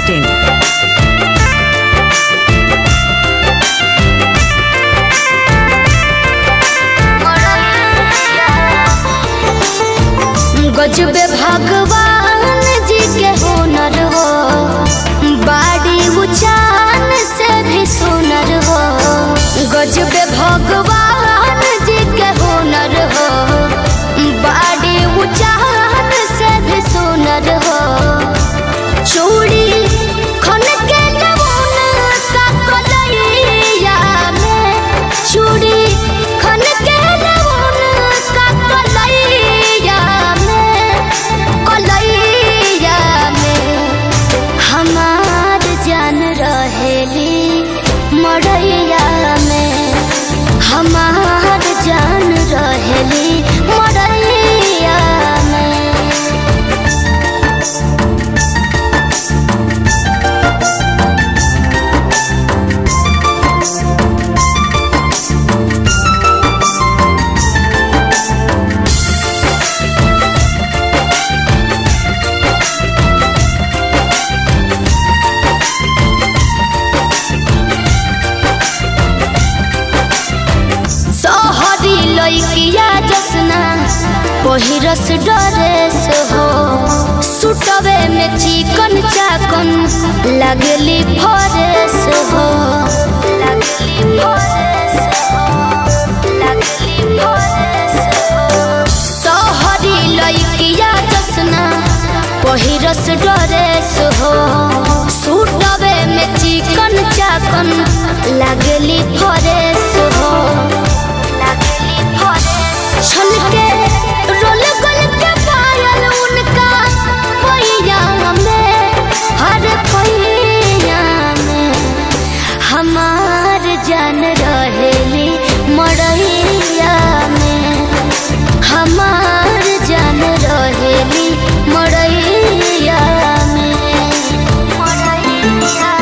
masti.in. गजबे भगवान जी के हुनर हो बाड़ी उचान से भी सुनर हो गजबे भगवान जी के हुनर हो बाड़ी उचान से भी सुनर हो चूड़ी खन के नमूना का कलैया में चूड़ी खन के नमूना का कलैया में कलैया में हमार जान रहेली मड़ैया में हमार जान रहेली मड़ैया में सहरी लैकिया जसना पहिरस डरेस हो सुटवे में चिकन चाकन लगली फरेस हो लगली फरेस हो लगली फरेस हो सहरी लैकिया जसना पहिरस डरेस हो सुटवे में चिकन चाकन लगली फरेस हो लगली फरेस छलके रोल गोल के पायल उनका पैया में हर पैया में हमार जान रहेली मड़ैया में हमार जान रहेली मड़ैया में मड़ैया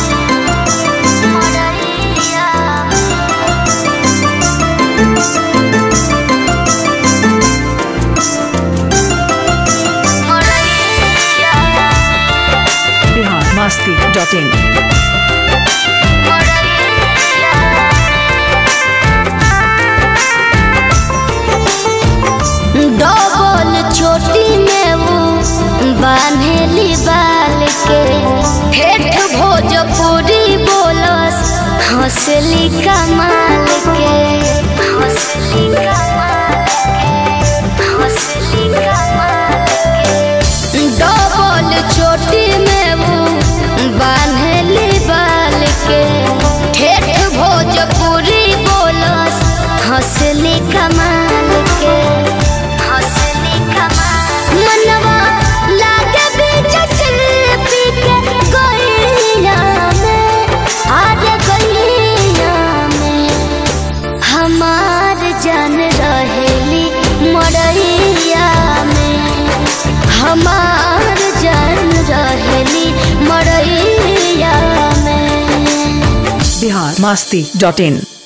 मड़ैया Bihar masti.in. डबल चोटी में वो बांधेली बाल के ठेठ भोजपुरी बोलस हंसली कमाल के हंसली कमाल के हंसली कमाल के डबल चोटी में वो बांधेली बाल के ठेठ भोजपुरी बोलस हंसली कमाल के हंसली कमाल मनवा लागे बीच शिल्पी के गैया में आज गैया में हमार जान रहेली मड़ैया में हमार जान रहेली मड़ैया में Bihar masti.in.